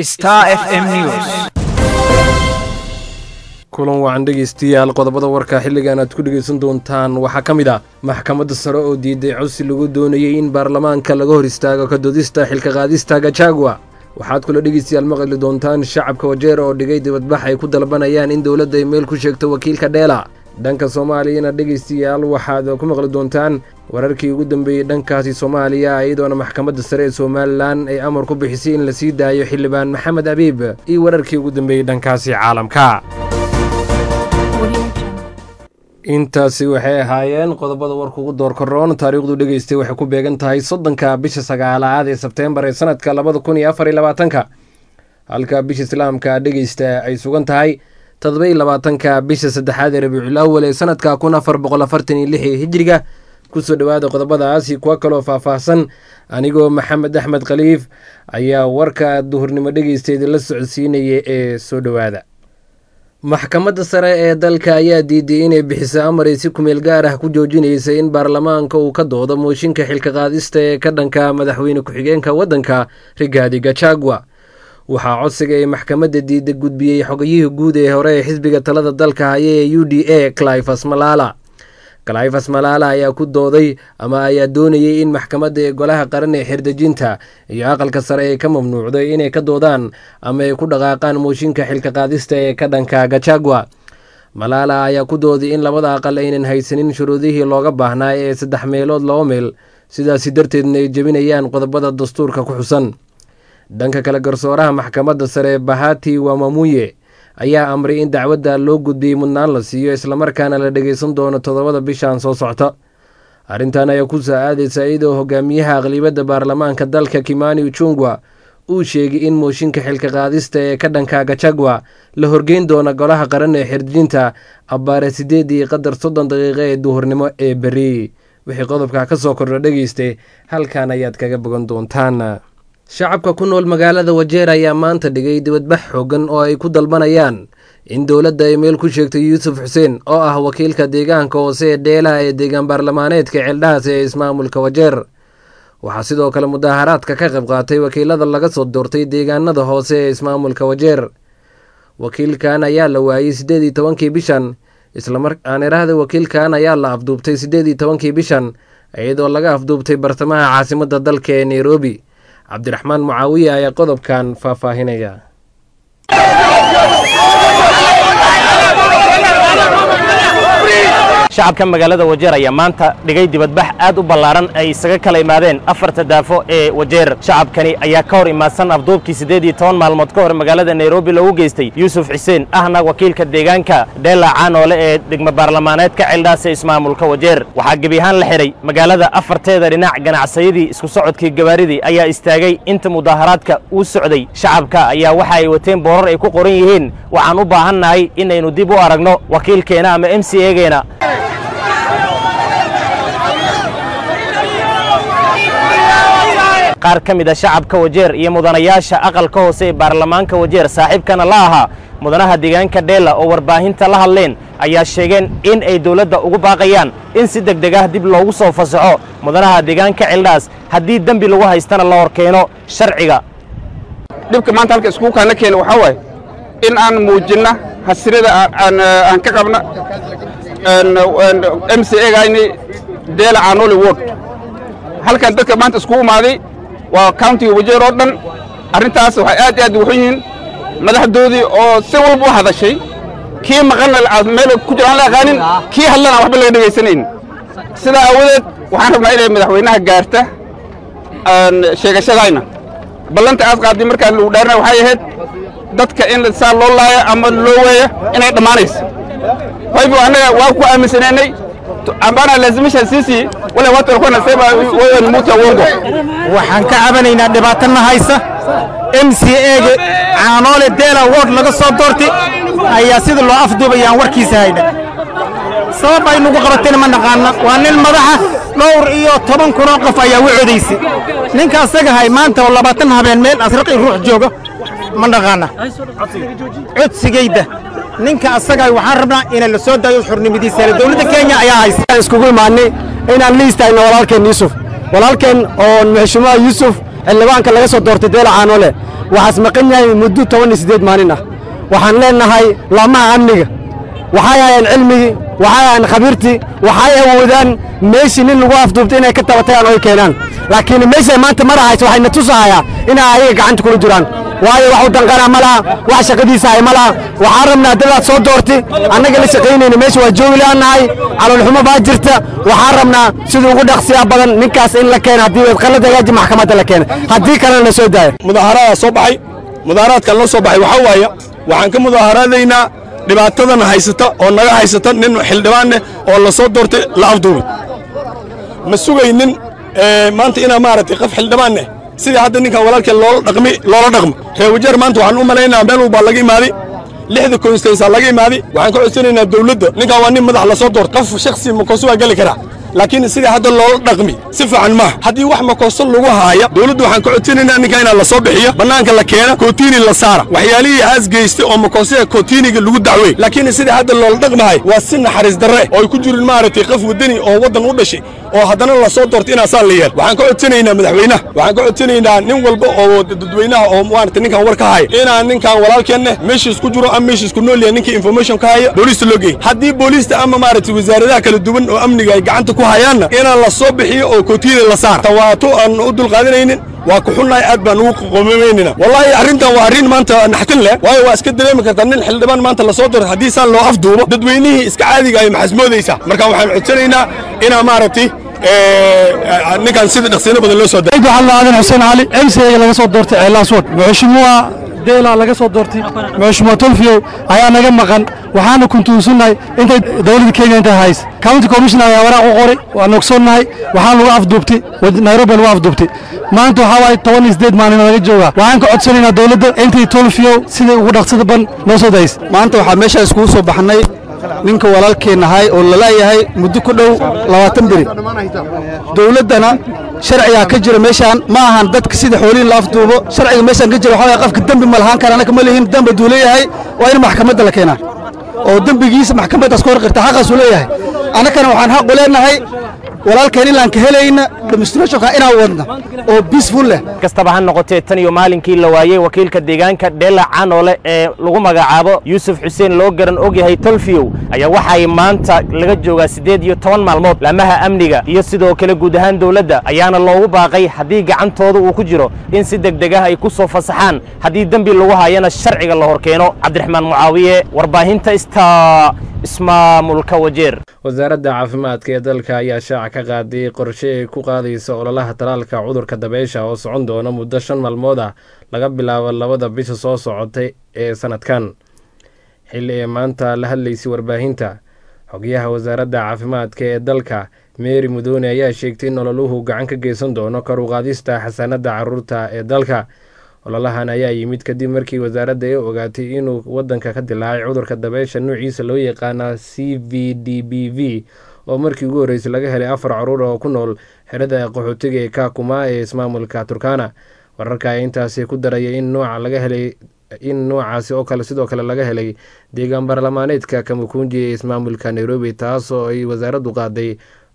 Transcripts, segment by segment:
Star FM News. kulan wacan dhegaystayaal qodobada warka xilligan aad ku dhegaysan doontaan waxaa ka mid ah maxkamadda sare oo diiday codsi lagu doonayey in baarlamaanka laga hor istaago ka doodista xilka qaadista gajagwa waxaad kula dhegaystayaal maqli doontaan shacabka wajeer oo dhigay dibadbax ay ku dalbanayaan in dowladda ay meel ku sheegto wakiilka dheela dhanka soomaaliyana dhegaystayaal waxaad ku maqli doontaan wararkii ugu dambeeyey dhankaasi soomaaliya iyadoona maxkamadda sare ee somalilan ay amar ku bixisay in la sii daayo xildhibaan maxamed abiib iyo wararkii ugu dambeeyey dhankaasi caalamka intaasi waxay ahaayeen qodobada warka ugu door karoon taariikhdu dhegeystay waxay ku beegan tahay soddonka bisha sagaalaad ee sebteembar ee sanadka labada kun iyo afar iyo labaatanka halka bisha islaamka dhegeysta ay sugan tahay todobaiyo labaatanka bisha saddexaad ee rabiicul awal ee sanadka kun afar boqol afartan iyo lix ee hijiriga kusoo dhowaada qodobadaasi kuwa kaloo faahfaahsan anigoo maxamed axmed khaliif ayaa warka duhurnimo dhegeysteeda la socodsiinaya ee soo dhowaada maxkamadda sare ee dalka ayaa diiday inay bixiso amar ay si kumeel gaar ah ku joojinaysa in baarlamaanka uu ka doodo mooshinka xilka qaadista ee ka dhanka madaxweyne ku-xigeenka waddanka rigaadi gajagwa waxaa codsiga ay maxkamadda diida gudbiyey xogayihii guud ee hore ee xisbiga talada dalka haya ee u d a clifas malala clifas malaala ayaa ku dooday ama ayaa doonayey in maxkamadda ee golaha qaran ee xerdejinta iyo aqalka sare ay ka mamnuucday inay ka doodaan ama ay ku dhaqaaqaan mooshinka xilka qaadista ee ka dhanka gajagwa malaala ayaa ku dooday in labada aqal aynan haysanin shuruudihii looga baahnaa ee saddex meelood laba meel sidaasi darteedna ay jebinayaan qodobada dastuurka ku xusan dhanka kale garsooraha maxkamadda sare bahati wamamuye ayaa amray in dacwadda loo gudbiyey mudnaan la siiyo islamarkaana la dhegaysan doono toddobada bishan soo socta arrintan ayaa ku soo aadaysa iyadoo hogaamiyaha aqlibadda baarlamaanka dalka kimani uchungwa uu sheegay in mooshinka xilka qaadista ee ka dhanka gajagwa la horgeyn doono golaha qaran ee xirjinta abbaare sideedii qadar soddon daqiiqo ee duhurnimo ee beri wixii qodobka ka soo kordho dhegaystay halkan ayaad kaga bogan doontaan shacabka ku nool magaalada wajeer ayaa maanta dhigay dibadbax xoogan oo ay ku dalbanayaan in dowladda ay meel ku sheegto yuusuf xuseen oo ah wakiilka deegaanka hoose ee dheelaha ee deegaan baarlamaaneedka ceeldhahaas ee ismaamulka wajeer waxaa sidoo kale mudaaharaadka ka qayb qaatay wakiilada laga soo doortay deegaanada hoose ee ismaamulka wajeer wakiilkan ayaa la waayey siddeed iyo tobankii bishan islamarkaan iraahda wakiilkan ayaa la afduubtay siddeed iyo tobankii bishan iyadoo laga afduubtay bartamaha caasimadda dalka ee nairobi cabdiraxmaan mucaawiye ayaa qodobkan faahfaahinaya shacabka magaalada wajeer ayaa maanta dhigay dibadbax aad u ballaaran ay isaga kala imaadeen afarta daafo ee wajeer shacabkani ayaa ka hor imaadsan afduubkii siddeed iyo toban maalmood ka hor magaalada nairobi loogu geystay yuusuf xuseen ahna wakiilka deegaanka dheela caanoole ee degmo baarlamaaneedka ceeldhaas ee ismaamulka wajeer waxaa gebi ahaan la xidhay magaalada afarteeda dhinac ganacsayadii isku socodkii gabaaridii ayaa istaagay inta mudaaharaadka uu socday shacabka ayaa waxa ay wateen boorar ay ku qoran yihiin waxaan u baahannahay inaynu dib u aragno wakiilkeena ama m c egeena qaar ka mid a shacabka wajeer iyo mudanayaasha aqalka hoose ee baarlamaanka wajeer saaxiibkana la ahaa mudanaha deegaanka dheela oo warbaahinta la hadleen ayaa sheegeen in ay dowladda ugu baaqayaan in si deg deg ah dib loogu soo fasaxo mudanaha deegaanka ceeldhaas haddii dembi lagu haystana la horkeeno sharciga dhibka maanta halka iskuulkaana keena waxaa waaye in aan muujinna hasirada aan ka qabna m c egayni deela caanoli word halkan dadka maanta iskugu imaaday waa countiga wajeer oo dhan arrintaas waxay aad iyo aad ugu xun yihiin madaxdoodii oo si walba u hadashay kii maqanna meel ku jira aan la aqaanin kii hadlana waxba laga dhegaysanayn sidaa aawadeed waxaan rabnaa inay madaxweynaha gaarta sheegashadayna ballanta aad qaadday markaa lagu dhaarina waxay ahayd dadka in saa loo laaya ama loo weeya inay dhammaanayso haybu annaga waa ku aaminsanaynay ambana lazimisha sisi wale watu walikuwa nasema wewe ni mtu wa uongo. waxaan ka cabanaynaa dhibaatana haysa m c ega caanoole deela ward laga soo doortay ayaa sida loo afduubayaan warkiisa hayna sabab ay nugu qabatayna ma naqaana waa nin madaxa dhowr iyo toban kunoo qof ayaa u codaysay ninka asaga hay maanta oo labaatan habeen meel asraqi ruux jooga ma naqaana codsigayda ninka asaga waxaan rabnaa ina la soo daayo xurnimadiisa dowladda kenya ayaa haysa iskugu imaanay inaan la istaagno walaalkeen yuusuf walaalkeen oo madaxweynaha yuusuf xildhibaanka laga soo doortay deela caanole waxaas maqan yahay muddo toban iyo siddeed maalin ah waxaan leenahay laamaha amniga waxay hayaan cilmigii waxay hayaan khabiirtii waxay awoodaan meeshii nin lagu afduubtay inay ka tabatayaan oo ay keenaan laakiin meeshay maanta marahayso waxayna tusahayaa inay ayaga gacanta kula jiraan waayo wax u danqana ma laha wax shaqadiisa hay ma laha waxaan rabnaa dadaad soo doorti annaga la shaqaynayna meesha waa joogi laanahay caloolxumo baa jirta waxaan rabnaa sida ugu dhaqsiyaa badan ninkaas in la keena haddii wadqalad hagaaji maxkamadda la keena haddii kalena la soo daaya mudaaharadaa soo baxay mudaaharaadkan la soo baxay waxaa waaye waxaan ka mudaaharaadaynaa dhibaatadan haysata oo naga haysata nin xildhibaaneh oo la soo doortay la afduubay ma sugaynin maanta inaa maaragtay qof xildhibaaneh sidii hadda ninkan walaalkeen loola dhaqmi loola dhaqmo reer wajeer maanta waxaan u malaynaa meel walbaa laga imaaday lixda konstaysaa laga imaaday waxaan ka codsanaynaa dawladda ninkan waa nin madax la soo doortay qof shakhsi makooso waa geli karaa laakiin sidii hadda loola dhaqmi si fiican maaha haddii wax makooso lagu haaya dawladda waxaan ka codsanaynaa ninkan inaa la soo bixiyo bannaanka la keena kootiini la saara waxyaalihii aas geystay oo makoosada kootiiniga lagu dacweey laakiin sidii hadda loola dhaqmahay waa si naxariis darre oo ay ku jirin maaragtay qof waddani oo waddan u dhashay oo haddana la soo doortay inaasaa la yeel waxaan ka codsanaynaa madaxweynaha waxaan ka codsanaynaa nin walba oo dadweynaha oo maaragtay ninkan war ka haya inaan ninkan walaalkeenne meeshiis ku jiro ama meeshiis ku nool yahay ninkii information ka haya booliista loo geey haddii booliista ama maaragtay wasaaradaha kala duwan oo amniga ay gacanta ku hayaanna inaan la soo bixiyo oo kootiyada la saara tawaato aan u dulqaadanaynin waa ku xunnahay aad baan ugu qomameynina wallaahi arrintan waa arrin maanta naxtin leh waayo waa iska dareemi kartaa nin xildhibaan maanta la soo doortay haddii saan loo afduubo dadweynihii iska caadiga ay maxasmoodaysaa marka waxaan codsanaynaa inaa maaragtay ninkan sida dhaqsiino badan loo soo daray waxaan aadan xuseen cali emseyga laga soo doortay ceelaaswood muxushumuwa deela laga soo doortay muxushumuwa tolfiyow ayaa naga maqan waxaana kuntuunsannahay intay dowladda kenya intay hays county commissioner ayaa waraaq u qoray waan ogsoonnahay waxaan lagu afduubtay nairobi lagu afduubtay maanta waxaa waaye toban iyo siddeed maalin laga joogaa waxaan ka codsanaynaa dowladda intay tolfiyow sidai ugu dhaqsada ban noo soo days maanta waxaa meeshaa iskugu soo baxnay ninka walaalkeen ahay oo lalaayahay muddo ku dhow labaatan beri dowladdana sharcigaa ka jira meeshaan ma ahan dadka sida xoolihin la afduubo sharciga meeshaan ka jira waxaa waye qofka dembi ma lahaan kara annaka ma lihin dembi hadduu leeyahay waa in maxkamadda la keenaa oo dembigiisa maxkamaddaas ka hor qirta xaqaasuu leeyahay annakana waxaan xaq u leenahay walaalkeen ilaan ka helayna demonstrationka inaan wadna oo peaceful leh kastaba ha noqotee tan iyo maalinkii la waayey wakiilka deegaanka dheela canoole ee lagu magacaabo yuusuf xuseen loo garan ogyahay tolfiyow ayaa waxay maanta laga joogaa siddeed iyo toban maalmood laamaha amniga iyo sidoo kale guud ahaan dowladda ayaana loogu baaqay haddii gacantooda uu ku jiro in si degdeg ah ay ku soo fasaxaan haddii dembi lagu hayana sharciga la hor keeno cabdiraxmaan mucaawiye warbaahinta ista ismaamulka wajeer wasaaradda caafimaadka ee dalka ayaa shaaca ka qaaday qorshe ay ku qaadayso ololaha talaalka cudurka dabeysha oo socon doona muddo shan maalmood ah laga bilaabo labada bisha soo socotay ee sanadkan xilli ee maanta la hadlaysay warbaahinta xogyaha wasaaradda caafimaadka ee dalka meeri mudoone ayaa sheegtay in ololuhu gacan ka geysan doono kor u qaadista xasaanadda caruurta ee dalka ololahan ayaa yimid kadib markii wasaaradda ay ogaatay inuu wadanka ka dilaacay cudurka dabeysha nuuciisa loo yaqaana c v d b v oo markii ugu horreysay laga helay afar caruur oo ku nool xerada qaxootiga ee kakuma ee ismaamulka turkana wararka ayaa intaasi ku daraya in nooca laga helay in noocaasi oo kale sidoo kale laga helay deegaan baarlamaaneedka kamukunji ee ismaamulka nairobi taas oo ay wasaaraddu qaaday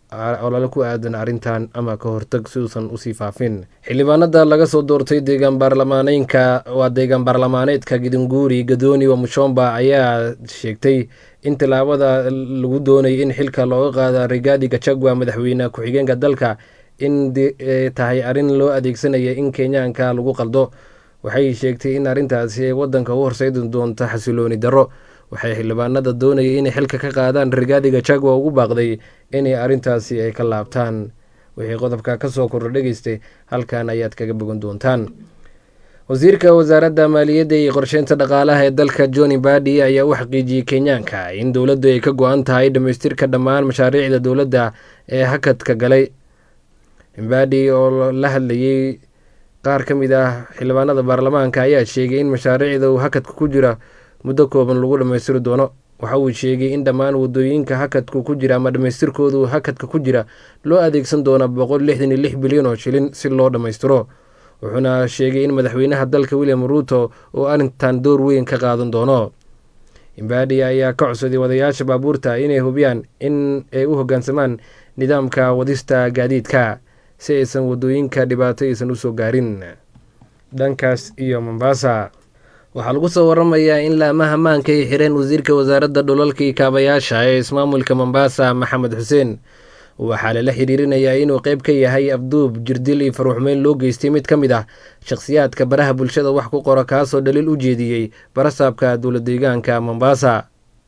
olole ku aadan arrintan ama ka hortag si uusan usii faafin xildhibaanada laga soo doortay deegaan baarlamaaneynka waa deegaan baarlamaaneedka gidinguuri gadooni wa mushomba ayaa sheegtay in tallaabada lagu doonayay in xilka looga qaada rigaadi gachagua madaxweyne ku-xigeenka dalka in tahay arrin loo adeegsanaya in kenyaanka lagu qaldo waxay sheegtay in arrintaasi ay wadanka u horseedi doonto xasilooni darro waxay xildhibaanada doonayay inay xilka ka qaadaan rigaadi gachagua ugu baaqday inay arrintaasi ay ka laabtaan wixii qodobka ka soo kordha dhegeystay halkan ayaad kaga bogan doontaan wasiirka wasaaradda maaliyadda iyo qorsheynta dhaqaalaha ee dalka johnny badi ayaa u xaqiijiyey kenyaanka in dowladdu ay ka go-an tahay dhammaystirka dhammaan mashaariicda dowladda ee hakadka galay badi oo la hadlayey qaar ka mid ah xildhibaanada baarlamaanka ayaa sheegay in mashaariicda uu hakadka ku jira muddo kooban lagu dhammaystiri doono waxa uu sheegay in dhammaan wadooyinka hakadku ku jira ama dhammaystirkoodu hakadka ku jira loo adeegsan doono boqol lixdan iyo lix bilyan oo shilin si loo dhammaystiro wuxuuna sheegay in madaxweynaha dalka william ruuto uu arrintan door weyn ka qaadan doono imbadi ayaa ka codsaday wadayaasha baabuurta inay hubiyaan in ay u hoggaansamaan nidaamka wadista gaadiidka si aysan wadooyinka dhibaato aysan usoo gaarin dhankaas iyo mombasa waxaa lagu soo waramayaa in laamaha maanka ay xireen wasiirka wasaaradda dhulalkii kaabayaasha ee ismaamulka mombasa maxamed xuseen waxaa lala xiriirinayaa inuu qeyb ka yahay afduub jirdil iyo faruuxmeyn loo geystay mid ka mid ah shakhsiyaadka baraha bulshada wax ku qora kaasoo dhaliil u jeediyey barasaabka dowla deegaanka mombasa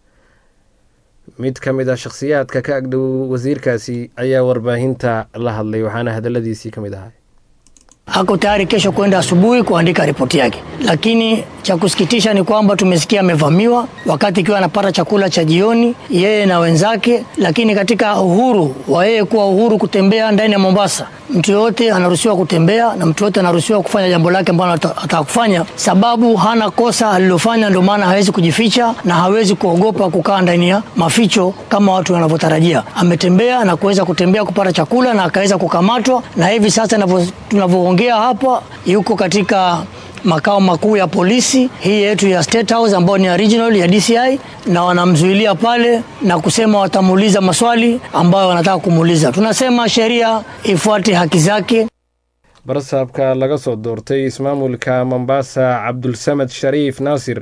mid ka mid ah shakhsiyaadka ka agdhow wasiirkaasi ayaa warbaahinta la hadlay waxaana hadaladiisii ka mid ahay ako tayari kesho kwenda asubuhi kuandika ripoti yake, lakini cha kusikitisha ni kwamba tumesikia amevamiwa wakati ikiwa anapata chakula cha jioni yeye na wenzake. Lakini katika uhuru wa yeye kuwa uhuru kutembea ndani ya Mombasa, mtu yoyote anaruhusiwa kutembea na mtu yoyote anaruhusiwa kufanya jambo lake ambalo ataka kufanya, sababu hana kosa alilofanya. Ndio maana hawezi kujificha na hawezi kuogopa kukaa ndani ya maficho kama watu wanavyotarajia. Ametembea na kuweza kutembea kupata chakula na akaweza kukamatwa, na hivi sasa tunavyoongea hapa yuko katika makao makuu ya polisi hii yetu ya State House ambayo ni ya regional ya DCI, na wanamzuilia pale na kusema watamuuliza maswali ambayo wanataka kumuuliza. Tunasema sheria ifuate haki zake. barasaabka laga soo doortay ismaamulka mombasa cabdulsamed shariif naasir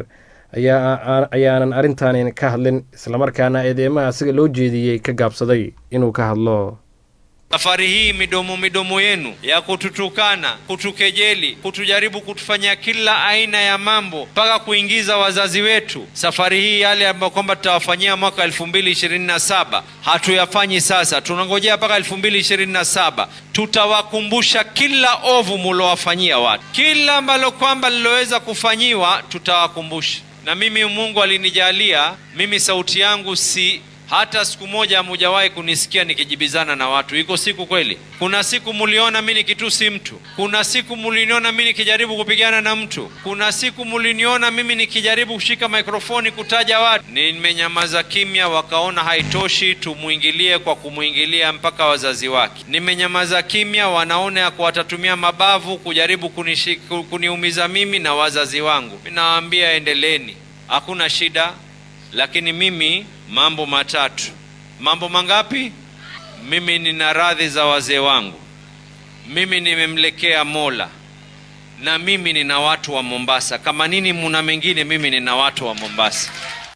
ayaanan arrintaani ka hadlin islamarkaana eedeymaha asiga loo jeediyey ka gaabsaday inuu ka hadlo Safari hii midomo midomo yenu ya kututukana, kutukejeli, kutujaribu kutufanyia kila aina ya mambo mpaka kuingiza wazazi wetu, safari hii yale ambayo kwamba tutawafanyia mwaka elfu mbili ishirini na saba hatuyafanyi sasa, tunangojea mpaka elfu mbili ishirini na saba tutawakumbusha kila ovu mulowafanyia watu, kila ambalo kwamba liloweza kufanyiwa tutawakumbusha. Na mimi Mungu alinijalia mimi, sauti yangu si hata siku moja hamujawahi kunisikia nikijibizana na watu. Iko siku kweli? Kuna siku muliona mi nikitusi mtu? Kuna siku muliniona mi nikijaribu kupigana na mtu? Kuna siku muliniona mimi nikijaribu kushika mikrofoni kutaja watu? Nimenyamaza kimya, wakaona haitoshi, tumwingilie kwa kumwingilia mpaka wazazi wake. Nimenyamaza kimya, wanaona ya watatumia mabavu kujaribu kunishi, kuniumiza mimi na wazazi wangu. Nawaambia endeleeni, hakuna shida, lakini mimi mambo matatu. Mambo mangapi? Mimi nina radhi za wazee wangu, mimi nimemlekea Mola, na mimi nina watu wa Mombasa. Kama nini muna mengine, mimi nina watu wa Mombasa.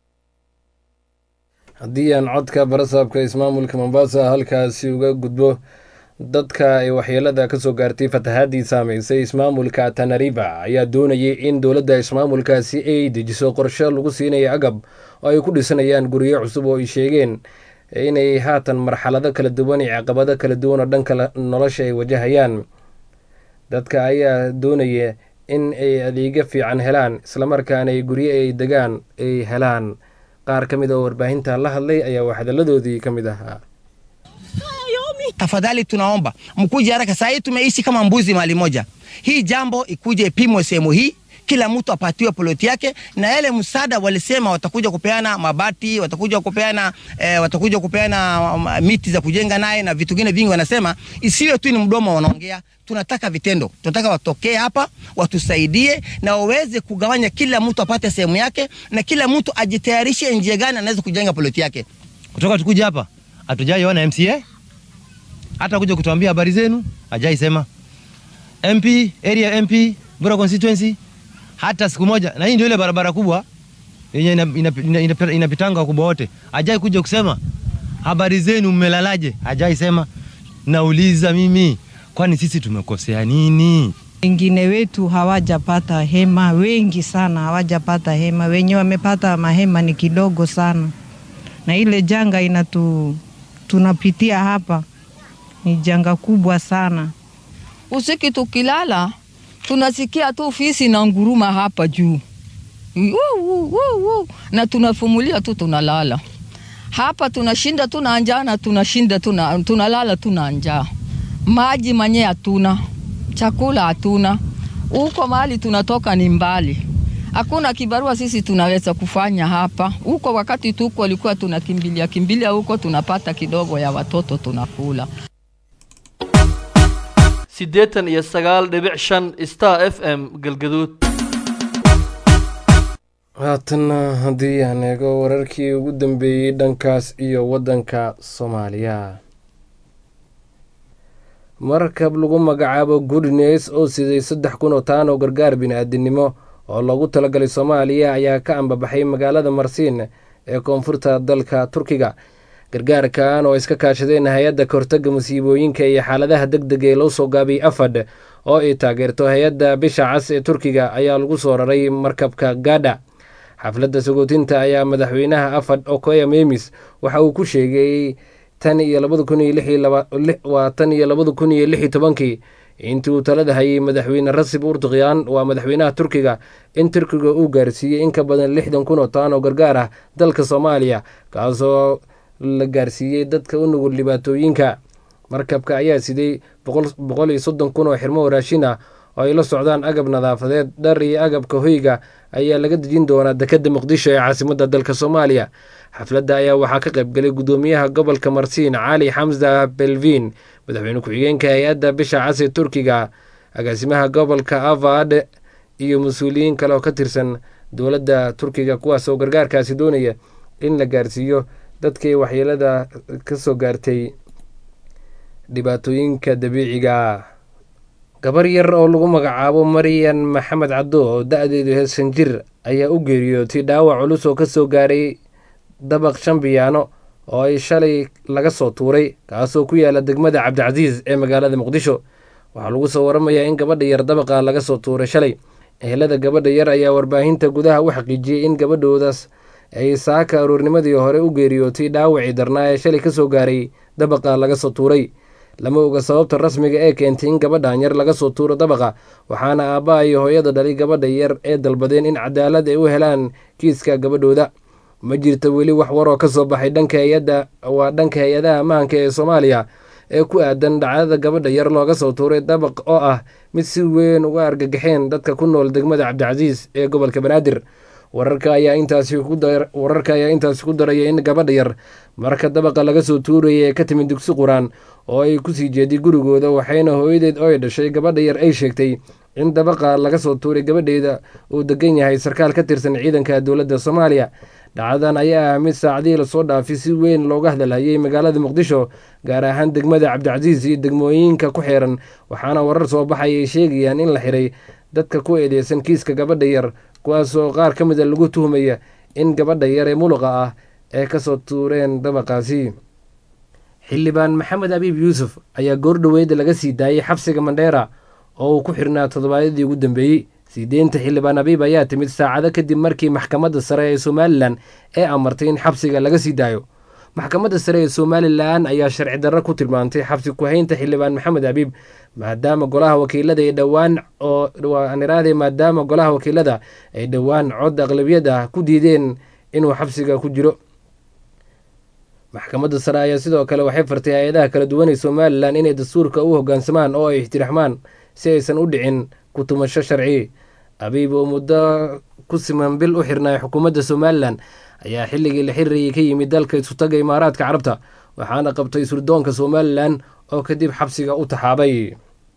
haddii aan codka barasaabka ismaamulka mombasa halkaasi uga gudbo dadka ay waxyeelada ka soo gaartay fatahaadii saameysay ismaamulka tanariba ayaa doonayay in dowladda ismaamulkaasi ay dejiso qorshe lagu siinaya agab oo ay ku dhisanayaan guryo cusub oo ay sheegeen inay haatan marxalado kala duwan iyo caqabado kala duwan oo dhanka nolosha ay wajahayaan dadka ayaa doonaya in ay adeegyo fiican helaan islamarkaana ay guryo ay degaan ay helaan qaar ka mid oo warbaahinta la hadlay ayaa wax hadalladoodii ka mid ahaa Tafadhali tunaomba mkuje haraka. Saa hii tumeishi kama mbuzi mahali moja. Hii jambo ikuje ipimwe sehemu hii, kila mtu apatiwe ploti yake, na yale msaada walisema watakuja kupeana mabati, watakuja kupeana eh, watakuja kupeana um, miti za kujenga naye na vitu vingine vingi. Wanasema isiwe tu ni mdomo wanaongea, tunataka vitendo. Tunataka watokee hapa watusaidie na waweze kugawanya, kila mtu apate sehemu yake, na kila mtu ajitayarishe njia gani anaweza kujenga ploti yake. Kutoka tukuja hapa hatujaiona MCA hata kuja kutuambia habari zenu, hajai sema MP area MP Bura constituency hata siku moja. Na hii ndio ile barabara kubwa yenye inapitanga ina, ina, ina, ina wakubwa wote, hajai kuja kusema habari zenu, mmelalaje? Hajai sema. Nauliza mimi, kwani sisi tumekosea nini? Wengine wetu hawajapata hema, wengi sana hawajapata hema, wenye wamepata mahema ni kidogo sana, na ile janga inatu tunapitia hapa ni janga kubwa sana. Usiku tukilala tunasikia tu fisi na nguruma hapa juu Wuu, wuu, wuu, wuu. na tunafumulia tu tunalala hapa, tunashinda tuna njaa na tunashinda tuna, tunalala tuna njaa. Maji manye hatuna, chakula hatuna, huko mahali tunatoka ni mbali, hakuna kibarua sisi tunaweza kufanya hapa. Huko wakati tuko walikuwa tunakimbilia kimbilia huko, tunapata kidogo ya watoto tunakula. siddeetan iyo sagaal dhibic shan star f m galgaduud haatanna haddii aan eego wararkii ugu dambeeyey dhankaas iyo waddanka soomaaliya markab lagu magacaabo goodnes oo siday saddex kun oo taan oo gargaar bini-aadinimo oo loogu talagalay soomaaliya ayaa ka ambabaxay magaalada marsiin ee koonfurta dalka turkiga gargaarkan oo iska kaashadeen hay-adda kahortaga musiibooyinka iyo xaaladaha deg deg ee loo soo gaabiyey afad oo ay taageerto hay-adda bisha cas ee turkiga ayaa lagu soo raray markabka gada xafladda sagootinta ayaa madaxweynaha afad okoya memis waxa uu ku sheegay tan iyo labada kun iyo waa tan iyo labada kun iyo lix iyo tobankii intii uu talada hayay madaxweyne rasib urduqyan waa madaxweynaha turkiga in turkiga uu gaarsiiyey in ka badan lixdan kun oo taan oo gargaar ah dalka soomaaliya kaasoo la gaarsiiyey dadka u nugul dhibaatooyinka markabka ayaa siday boqol iyo soddon kun oo xirmo raashin ah oo ay la socdaan agab nadaafadeed dhar iyo agabka hoyga ayaa laga dejin doonaa dekadda muqdisho ee caasimadda dalka soomaaliya xafladda ayaa waxaa ka qaybgalay guddoomiyaha gobolka marsiin cali xamsa belvin madaxweyne ku-xigeenka hay-adda bisha cas ee turkiga agaasimaha gobolka avad iyo mas-uuliyiin kale oo ka tirsan dowladda turkiga kuwaas oo gargaarkaasi doonaya in la gaarsiiyo dadkii waxyeelada ka soo gaartay dhibaatooyinka dabiiciga gabar yar oo lagu magacaabo maryan maxamed caddo oo da-deedu heesan jir ayaa u geeriyootay dhaawac culus oo kasoo gaaray dabaq shan biyaano oo ay shalay laga soo tuuray kaasoo ku yaala degmada cabdicasiis ee magaalada muqdisho waxaa lagu soo waramayaa in gabadha yar dabaqa laga soo tuuray shalay ehelada gabadha yar ayaa warbaahinta gudaha u xaqiijiyey in gabadhoodaas ay saaka aroornimadii hore u geeriyootay dhaawacii darnaa ee shalay kasoo gaaray dabaqa laga soo tuuray lama oga sababta rasmiga ee keentay in gabadhan yar laga soo tuuro dabaqa waxaana aabbaha iyo hooyada dhalay gabadha yar ee dalbadeen in cadaalad ay u helaan kiiska gabadhooda ma jirta weli wax waroo ka soo baxay dhanka hay-adda waa dhanka hay-adaha ammaanka ee soomaaliya ee ku aadan dhacdada gabadha yar looga soo tuuray dabaq oo ah mid si weyn uga argagaxeen dadka ku nool degmada cabdicasiis ee gobolka banaadir wararka ayaa intaasi wararka ayaa intaasi ku daraya in gabadha yar marka dabaqa laga soo tuurayay ee ka timid dugsi quraan oo ay kusii jeeday gurigooda waxayna hooyadeed oo ay dhashay gabadha yar ay sheegtay in dabaqa laga soo tuuray gabadheeda uu degan yahay sarkaal ka tirsan ciidanka dowladda soomaaliya dhacdadan ayaa ah mid saacadihii lasoo dhaafay si weyn looga hadalhayay magaalada muqdisho gaar ahaan degmada cabdicasiis iyo degmooyinka ku xeeran waxaana warar soo baxay ay sheegayaan in la xiray dadka ku eedeysan kiiska gabadha yar kuwaasoo qaar ka mida lagu tuhmaya in gabadha yar ee muluqa ah ee kasoo tuureen dabaqaasi xildhibaan maxamed abiib yuusuf ayaa goordhoweyd laga sii daayey xabsiga mandheera oo uu ku xirnaa toddobaadyadii ugu dambeeyey sii deynta xildhibaan abiib ayaa timid saacado kadib markii maxkamadda sare ee somalilan ee amartay in xabsiga laga sii daayo maxkamadda sare ee somalilan ayaa sharci darro ku tilmaantay xabsi ku-haynta xildhibaan maxamed abiib maadaama golaha wakiilada ay dhowaan oo aniraade maadaama golaha wakiilada ay dhowaan cod aqlabiyad ah ku diideen inuu xabsiga ku jiro maxkamadda sare ayaa sidoo kale waxay fartay hay-adaha kala duwan ee somalilan inay dastuurka u hoggaansamaan oo ay ixtiraxmaan si aysan u dhicin ku tumasho sharci abiib oo muddo ku siman bil u xirnay xukuumadda somalilan ayaa xilligii la xiriirayay ka yimid dalka isutaga imaaraadka carabta waxaana qabtay surdoonka somalilan oo kadib xabsiga u taxaabay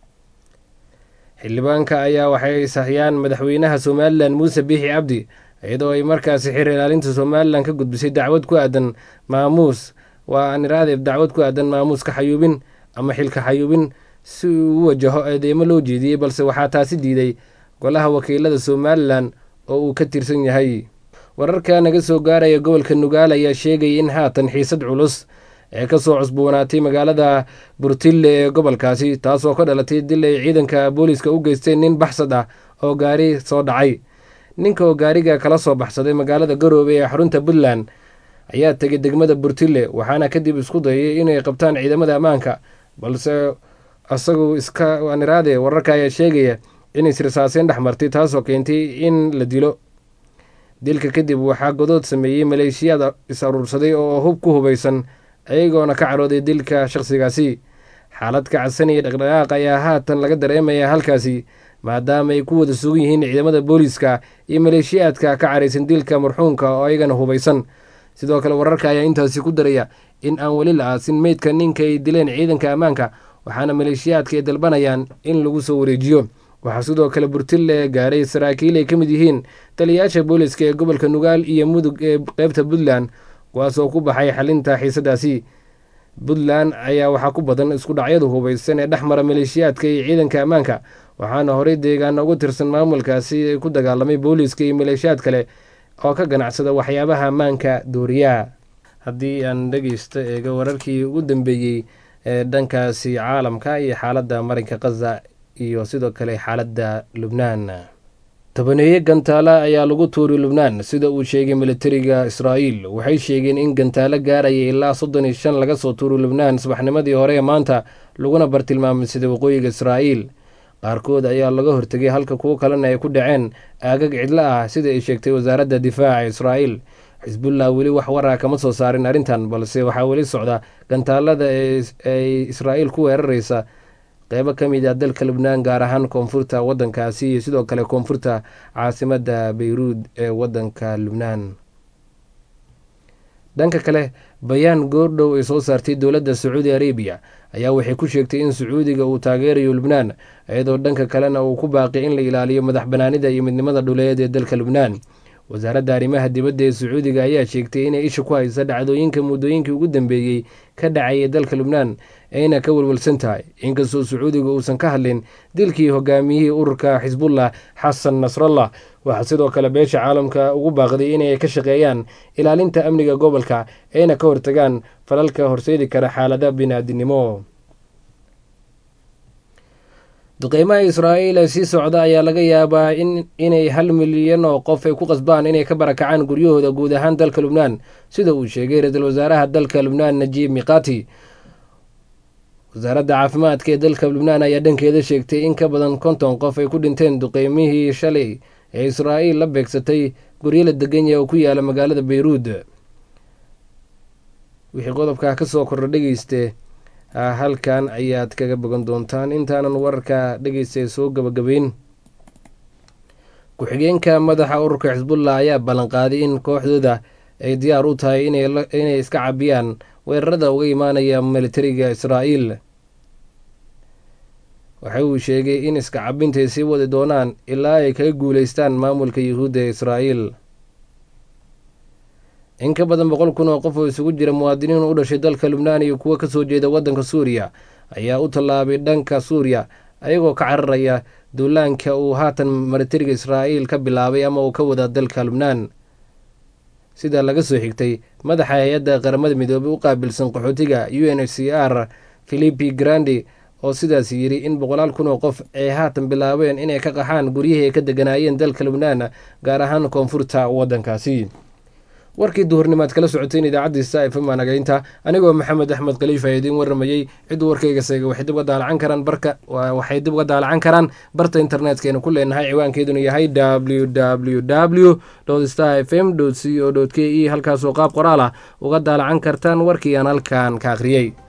xildhibaanka ayaa waxay sahiyaan madaxweynaha somalilan muuse biixi cabdi iyadoo ay markaasi xir ilaalinta somalilan ka gudbisay dacwad ku aadan maamuus waa aniraadeb dacwad ku aadan maamuuska xayuubin ama xilka xayuubin si uu u wajaho eedeymo loo jeediyey balse waxaa taasi diiday golaha wakiilada somalilan oo uu ka tirsan yahay wararka naga soo gaaraya gobolka nugaal ayaa sheegaya in haatan xiisad culus ee kasoo cusboonaatay magaalada burtille ee gobolkaasi taasoo ka dhalatay dil ay ciidanka booliiska u geysteen nin baxsad ah oo gaari soo dhacay ninka oo gaariga kala soo baxsaday magaalada garoobe ee xarunta puntland ayaa tegay degmada burtille waxaana kadib isku dayay inay qabtaan ciidamada ammaanka balse isagu iska niraade wararka ayaa sheegaya in israsaaseyn dhex martay taasoo keentay in la dilo dilka kadib waxaa godood sameeyey maleeshiyaad is aruursaday oo hub ku hubaysan ayagoona ka carooday dilka shaqsigaasi xaalad kacsan iyo dhaqdhaqaaq ayaa haatan laga dareemayaa halkaasi maadaama ay ku wada sugan yihiin ciidamada booliiska iyo maleeshiyaadka ka caraysan dilka marxuumka oo ayagana hubaysan sidoo kale wararka ayaa intaasi ku daraya in aan weli la aasin meydka ninka ay dileen ciidanka ammaanka waxaana maleeshiyaadka ay dalbanayaan in lagu soo wareejiyo waxaa sidoo kale burtille gaaray saraakiil ay ka mid yihiin taliyayaasha booliiska ee gobolka nugaal iyo mudug ee qeybta puntland kuwaasoo ku baxay xalinta xiisadaasi puntland ayaa waxaa ku badan isku dhacyadu hubaysan ee dhex mara maleeshiyaadka iyo ciidanka ammaanka waxaana horey deegaana ugu tirsan maamulkaasi ay ku dagaalamay booliiska iyo maleeshiyaad kale oo ka ganacsada waxyaabaha ammaanka dooriyaha haddii aan dhegeysto eego wararkii ugu dambeeyey ee dhankaasi caalamka iyo xaaladda marinka khaza iyo sidoo kale xaaladda lubnaan tobaneeye gantaale ayaa lagu tuuri lubnaan sida uu sheegay militariga israa'iil waxay sheegeen in gantaalo gaaraya ilaa soddon iyo shan laga soo tuuri lubnaan subaxnimadii hore ee maanta laguna bartilmaamay sida waqooyiga israa'iil qaarkood ayaa laga hortegay halka kuwo kalena ay ku dhaceen aagag cidlo ah sida ay sheegtay wasaaradda difaaca israa'iil xisbullah weli wax waraa kama soo saarin arrintan balse waxaa weli socda gantaalada ay israa'iil ku weeraraysa qeybo ka mid ah dalka lubnaan gaar ahaan koonfurta waddankaasi iyo sidoo kale koonfurta caasimadda beyruud ee waddanka lubnaan dhanka kale bayaan goordhow ay soo saartay dowladda sacuudi arabiya ayaa waxay ku sheegtay in sacuudiga uu taageerayo lubnaan iyadoo dhanka kalena uu ku baaqi in la ilaaliyo madax banaanida iyo midnimada dhuleed ee dalka lubnaan wasaaradda arrimaha dibadda ee sacuudiga ayaa sheegtay inay isha ku haysa dhacdooyinka muddooyinkii ugu dambeeyey ka dhacayay dalka lubnaan ayna ka welwelsan tahay inkastoo sacuudiga uusan ka hadlin dilkii hogaamiyihii ururka xisbullah xasan nasrallah waxaa sidoo kale beesha caalamka ugu baaqday inay ka shaqeeyaan ilaalinta amniga gobolka ayna ka hortagaan falalka horseedi kara xaalada biniaadinimo duqeymaha israa'iil ee sii socda ayaa laga yaabaa inay hal milyan oo qof ay ku qasbaan inay ka barakacaan guryahooda guud ahaan dalka lubnaan sida uu sheegay ra-iisul wasaaraha dalka lubnaan najiib miqati wasaaradda caafimaadka ee dalka lubnaan ayaa dhankeeda sheegtay in ka badan konton qof ay ku dhinteen duqeymihii shalay ee israa'iil la beegsatay guryo la degan yaha oo ku yaala magaalada beyruud wixii qodobkaa ka soo kordha dhegeyste halkan ayaad kaga bogan doontaan intaanan wararka dhegeysta soo gabagabeyn ku-xigeenka madaxa ururka xisbullah ayaa ballanqaaday in kooxdooda ay diyaar u tahay inay iska cabiyaan weerarada uga imaanaya militariga israa'iil waxa uu sheegay in iska cabinta ay sii wadi doonaan ilaa ay kaga guuleystaan maamulka yuhuudda ee israa'iil in ka badan boqol kun oo qof oo isugu jira muwaadiniin u dhashay dalka lubnaan iyo kuwo kasoo jeeda waddanka suuriya ayaa u tallaabay dhanka suuriya ayagoo ka cararaya duulaanka uu haatan militariga israa'iil ka bilaabay ama uu ka wada dalka lubnaan sida laga soo xigtay madaxa hay-adda qaramada midoobey u qaabilsan qaxootiga u n h c r philipi grandi oo sidaas yidhi in boqolaal kun oo qof ay haatan bilaabeen inay ka qaxaan guryihii ay ka deganaayeen dalka lubnaan gaar ahaan koonfurta waddankaasi warkii duhurnimaad kala socoteen idaacaddiisa fm nagaynta anigoo maxamed axmed khaliifa idiin waramayey cidduu warkayga seega waxay dib uga daalacan karaan barka waxay dib uga daalacan karaan barta internetkaynu ku leenahay ciwaankeeduna yahay w w w star f m c o k e halkaasoo qaab qoraal ah uga daalacan kartaan warkii aan halkan ka akhriyey